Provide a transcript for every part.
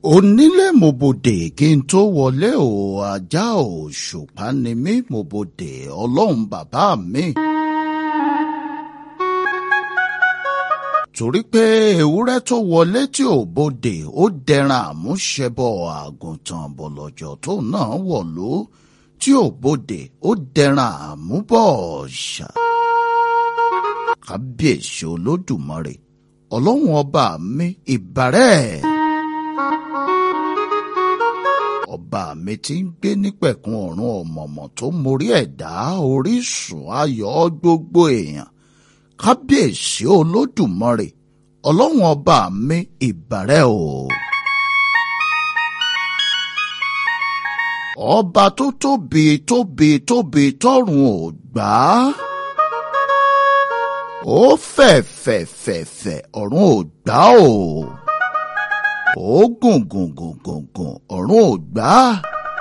onílé mo bòdè kí n tó wọlé o ajá òṣùpá ni mí mo bòdè ọlọ́run bàbá mi. torí pé ewúrẹ́ tó wọlé tí ò bòdè ó dẹran àmúṣẹbọ àgùntàn bọ̀lọ̀jọ̀ tó náà wọ̀lú tí ò bòdè ó dẹran àmúbọ̀ ṣá. kábíyèsí olódùmarè ọlọ́run ọba mi ìbàrẹ̀. ọba mi ti ń gbé nípẹ̀kun ọ̀run ọ̀mọ̀mọ̀ tó mórí ẹ̀dá orísun ayọ̀ gbogbo èèyàn kábíyèsí olódùmarè ọlọ́run ọba mi ìbàrẹ̀ o. ọba tó tóbi tóbi tóbi tọ̀run ò gbà á ó fẹ̀ fẹ̀ fẹ̀ fẹ̀ ọ̀run ò gbà o ó gùn gùn gùn gùn gùn ọ̀run ò gbà á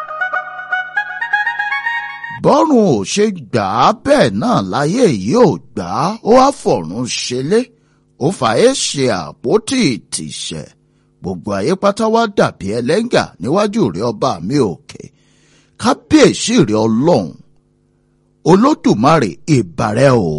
bọ́run ò ṣe gbà á bẹ́ẹ̀ náà láyé yìí ò gbà á ó wá fọ̀run ṣẹlẹ̀ ó fàáyé ṣe àpótí ìtìṣẹ̀ gbogbo ayé pátá wá dàbí ẹlẹ́ngà níwájú rẹ ọba mi òkè kábíyèsí rẹ ọlọ́run olódùmarè ìbàrẹ̀ o.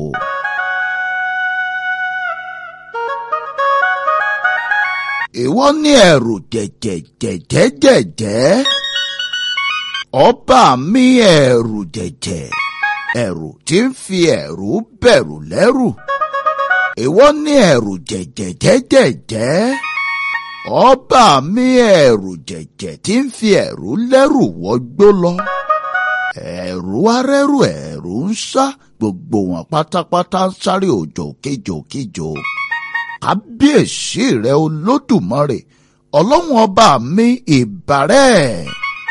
ìwọ ní ẹ̀rù jẹ̀jẹ̀jẹ̀jẹ̀jẹ̀ ọba mi ẹ̀rù jẹ̀jẹ̀ ẹ̀rù tí ń fi ẹ̀rù bẹ̀rù lẹ́rù ìwọ ní ẹ̀rù jẹ̀jẹ̀jẹ̀jẹ̀jẹ̀ ọba mi ẹ̀rù jẹ̀jẹ̀ tí ń fi ẹ̀rù lẹ́rù wọgbó lọ ẹ̀rù arẹ́rù ẹ̀rù ń sá gbogbo wọn pátápátá ń sáré òjò kíjokíjo kábíyèsí rẹ olódùmarè ọlọ́run ọba mi ìbàrẹ̀.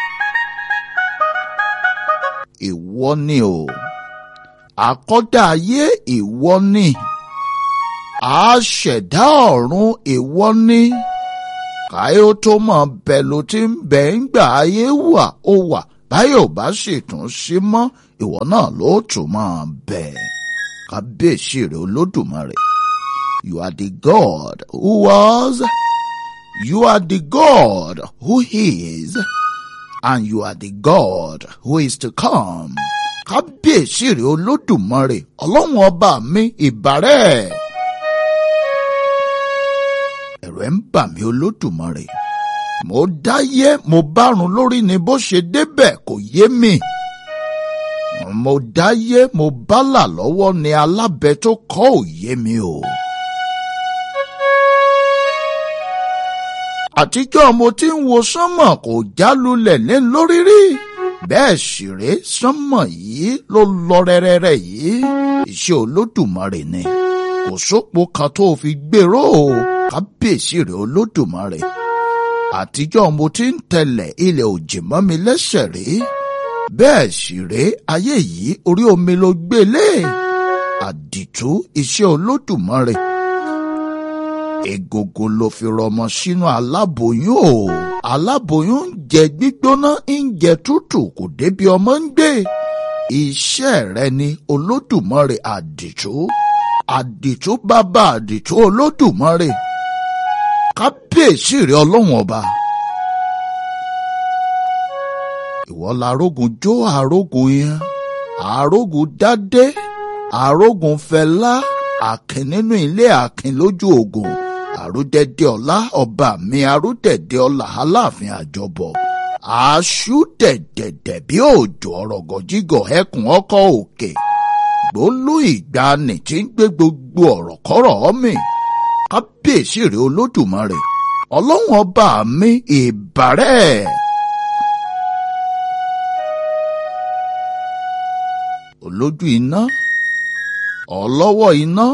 ìwọ ni o àkọ́dá ayé ìwọ ni àṣẹ̀dá ọ̀run ìwọ ni káyọ̀ tó mọ̀ bẹ̀ ló ti ń bẹ̀ ń gbà ayé wà ó wà báyọ̀ bá sì tún sí mọ́ ìwọ náà ló tún máa bẹ̀ kábíyèsí rẹ olódùmarè. You are the God who was, you are the God who is, and you are the God who is to come. Kábíyèsí rẹ̀ olódùmarè, ọlọ́run ọba mi ìbàrẹ̀. Ẹ̀rù ẹ̀ ń bà mí olódùmarè. Mo dáyé mo bárun lórí ni bó ṣe débẹ̀ kò yé mi. Mo dáyé mo bálà lọ́wọ́ ni alábẹ tó kọ́ ò yé mi o. àtijọ́ mo ti ń wo sánmọ̀ kò já lulẹ̀ lé lórí rí bẹ́ẹ̀ sì ré sánmọ̀ yìí ló lọ rẹ́rẹ́rẹ́ yìí iṣẹ́ olódùmarè ni kò sópo kan tó fi gbèrò o kábíyèsí rẹ̀ olódùmarè àtijọ́ mo ti ń tẹ̀lẹ̀ ilẹ̀ òjì mọ́ mi lẹ́sẹ̀ rí bẹ́ẹ̀ sì ré ayé yìí orí omi ló gbélé àdìtú iṣẹ́ olódùmarè egogo ló fi rọmọ sínú aláboyún o aláboyún ń jẹ gbígbóná ń jẹ tútù kò débi ọmọ ń gbé iṣẹ́ rẹ ni olódùmarè àdìtú àdìtú bàbá àdìtú olódùmarè kábíyèsí rẹ ọlọ́run ọba ìwọ larógun jó àrógun yẹn àrógun dádé àrógun fẹlá àkìn nínú ilé àkìn lójú ogun àrúdẹ̀dẹ̀ ọlá ọba mi àrúdẹ̀dẹ̀ ọlá aláàfin àjọbọ àṣù dẹ̀dẹ̀dẹ̀ bí òjò ọ̀rọ̀gọ̀ jígọ̀ ẹkùn ọkọ̀ òkè gbólú ìgbani tí ń gbé gbogbo ọ̀rọ̀ kọ́rọ̀ mi kábíyèsí rẹ̀ olódùmarè ọlọ́run ọba mi ìbàrẹ̀. olójú iná ọlọ́wọ́ iná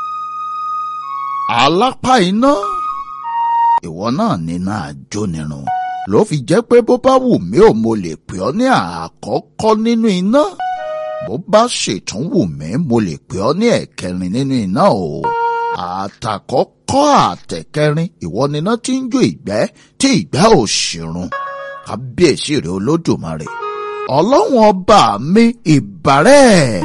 alápá iná ìwọ náà nínú àjónirun ló fi jẹ́ pé bó bá wù mí ò mo lè pè ọ́ ní àkọ́kọ́ nínú iná bó bá ṣètún wù mí mo lè pè ọ́ ní ẹ̀kẹrin nínú iná o àtàkọ́kọ́ àtẹ̀kẹrin ìwọ níná tí ń jó ìgbẹ́ tí ìgbẹ́ ò ṣìrun kábíyèsí rẹ olódùmarè ọlọ́run ọba mi ìbàrẹ̀.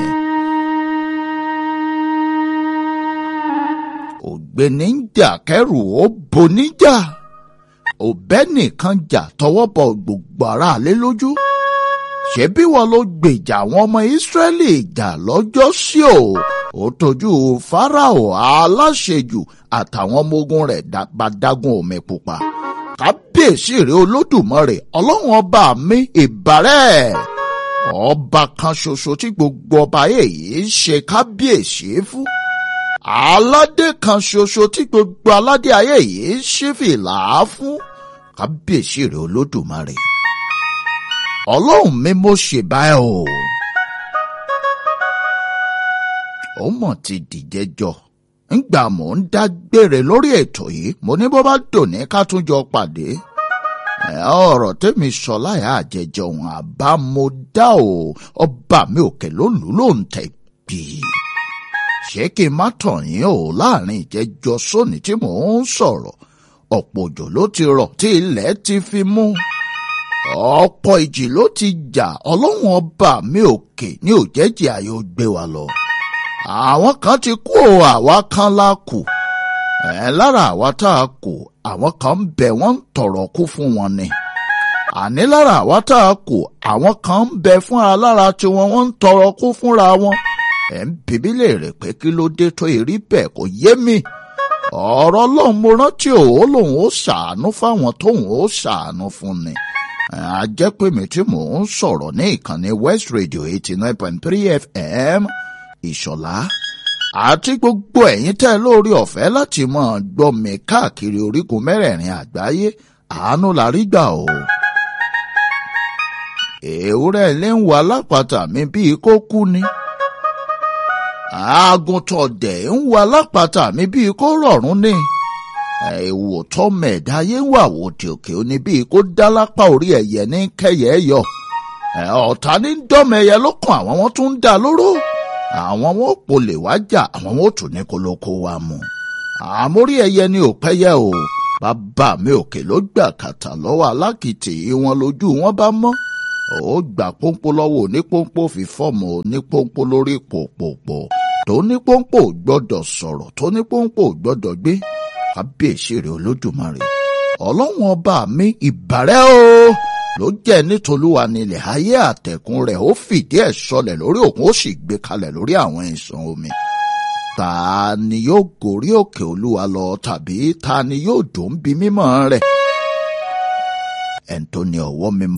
ògbéni ń jà kẹrù ó boníjà òbẹ́ nìkan jà tọwọ́ bọ gbogbo aráalé lójú ṣebí wọn ló gbèjà àwọn ọmọ ìsírẹ́lì jà lọ́jọ́ sí o ó tójú fáráò aláṣejù àtàwọn ọmọ ogun rẹ̀ bá dágún omi pupa kábíyèsí rẹ olódùmarè ọlọ́run ọba mi ìbàrẹ̀ ọba kan ṣoṣo tí gbogbo ọba èyí ṣe kábíyèsí fún aládé kan ṣoṣo tí gbogbo aládé ayé yìí ṣí fìlà fún kábíyèsí rẹ olódùmarè ọlọ́run mi mo ṣèbá ẹ o. ó mọ̀ ti dìjẹ́jọ́ ńgbà mò ń dágbére lórí ètò yìí mo ní bó bá dòní ká tún jọ pàdé ọ̀rọ̀ tẹ́mi sọ láyà àjẹjọ òun àbá mo dá o ọba mi òkè ló lù ló ń tẹ̀ bí. ṣé kí n má tàn yín o láàrin ìjẹjọ sóní tí mò ń sọ̀rọ̀ ọ̀pọ̀ òjò ló ti rọ̀ tí ilẹ̀ ti fi mú ọ̀pọ̀ ìjì ló ti jà ọlọ́run ọba mi òkè ní òjẹ́jì ayé ó gbé wa lọ. àwọn kan ti kú o àwa kan la kù. ẹ̀ lára àwa tá a kù àwọn kan ń bẹ wọ́n ń tọ̀rọ̀ kú fún wọn ni. àní lára àwa tá a kù àwọn kan ń bẹ fúnra lára tiwọn wọ́n ń tọrọ kú fúnra wọn. ẹ̀ ń bíbí lè rè pé kí ló dé tó èrí bẹ́ẹ̀ kò yé mi. ọ̀rọ̀ ọlọ́run mo rántí òun lòun ó ṣàánú fáwọn tóun ó ṣàánú fún ni a jẹ́ pé mi tí mò ń sọ̀rọ̀ ní ìkànnì West Radio eighty nine point three FM ìṣọ̀lá àti gbogbo ẹ̀yin tẹ́ lórí ọ̀fẹ́ láti máa gbọ́ mi káàkiri orígun mẹ́rẹ̀ẹ̀rin àgbáyé àánú la rí gbà o. èwúrẹ́ ilé ń wà lápáta mi bíi kó kú ni. àgùntàn dẹ̀ ń wà lápáta mi bíi kó rọ̀rùn ni èèwò tọmọ ẹ̀dá ayé ń wà wò tí òkè ó ní bíi kó dá lápá orí ẹ̀yẹ ní kẹyẹ yọ ọ̀tá ní dọ́mọ ẹyẹ lọ́kàn àwọn wọn tún ń dá lóró àwọn wọn ò lè wá jà àwọn wọn ò tún ní kólókó wa mú àmórí ẹyẹ ni ò pẹ́yẹ o bàbá mi òkè ló gbà kàtà lọ́wọ́ alákìtì wọn lójú wọn bá mọ́ ó gbà pọ́npọ́ lọ́wọ́ onípọ́npọ́ fi fọ́ọ̀mù onípọ́npọ́ lórí pòpòpò tó nípọ́npọ́ gbọ́dọ̀ sọ̀rọ̀ tó nípọ́npọ́ gbọ́dọ̀ gbé kábíyèsí rẹ̀ olódùmarè ọlọ́run ọba mi ìbàrẹ́ o ló jẹ́ nítolúwa nílẹ̀ ayé àtẹ̀kùn rẹ̀ ó fìdí ẹ̀ sọlẹ̀ lórí òkun ó sì gbé kalẹ̀ lórí àwọn ìsàn omi ta ni yóò gòrí òkè olúwa lọ tàbí ta ni yóò dùn bí mímọ́ rẹ̀ ẹni tó ní ọwọ́ mímọ́